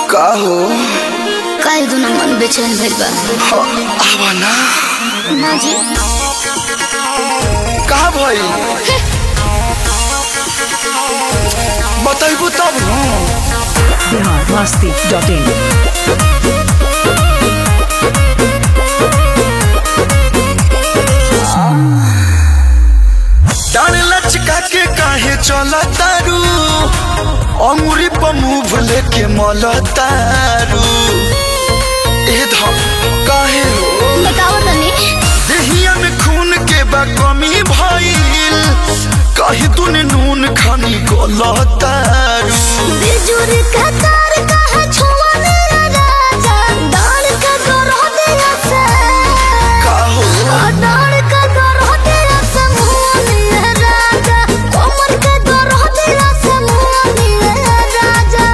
का हो काहे दुना मन बेचैन भइल बा ह, आवा ना ना जी का भई बताइबू तब न बिहार मस्ती डॉट इन डान लचका के काहे चला तारू अंगुरी पर मुंह लेके मल तारू ए धम काहे हो बताओ तनी देहिया में खून के बा कमी भइल कहीं तूने नून खानी गलतारू बिजुर का तार कहा छुआ मेरा राजा डाल का गरो दिया से का हो डाल का गरो दिया से मुनिया राजा कोमर का गरो दिया से मुनिया राजा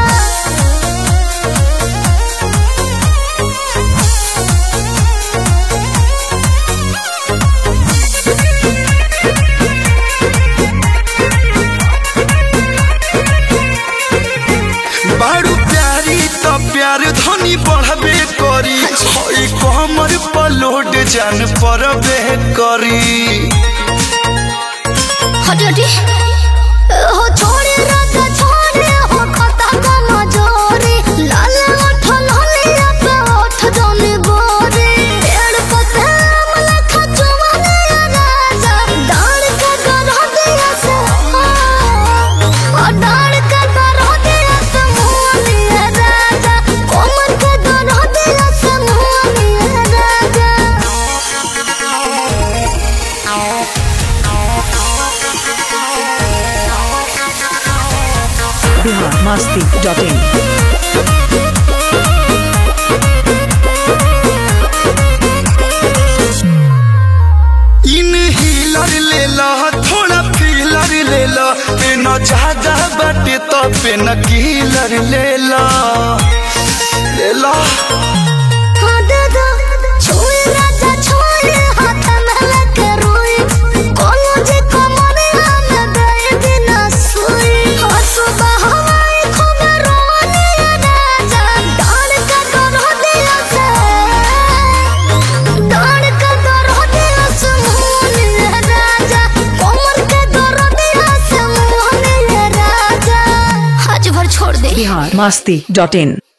बारू प्यारी तो प्यार धनी बढ़बे करी हई कमर पर लोड जान परबे करी हटी हटी हो छोड़े राजा छोड़े हो खता का मजोरी लाल ओठ लालिया पे ओठ जौन गोरी पेड़ पते अमला खचुआ नया राजा डाल के गरह दिया से ओ डाल के गरह दिया से मुनिया राजा कोमर के गरह दिया से मुनिया राजा बिहार मस्ती डॉट इन इन हीलर ले ला थोड़ा फीलर ले ला पेन ज्यादा बाटे तो पेन कीलर ले ला ले ला हाँ दादा छोड़ राजा छोड़ हाथ में लेके रोई कोनो जे कमरे हम गए बिना सोई हाँ सुबह हवाई खूब रोने राजा डाल का गरो दिया से डाल का गरो दिया से मोहन राजा कोमर के गरो दिया से मोहन राजा आज भर छोड़ दे बिहार मस्ती डॉट इन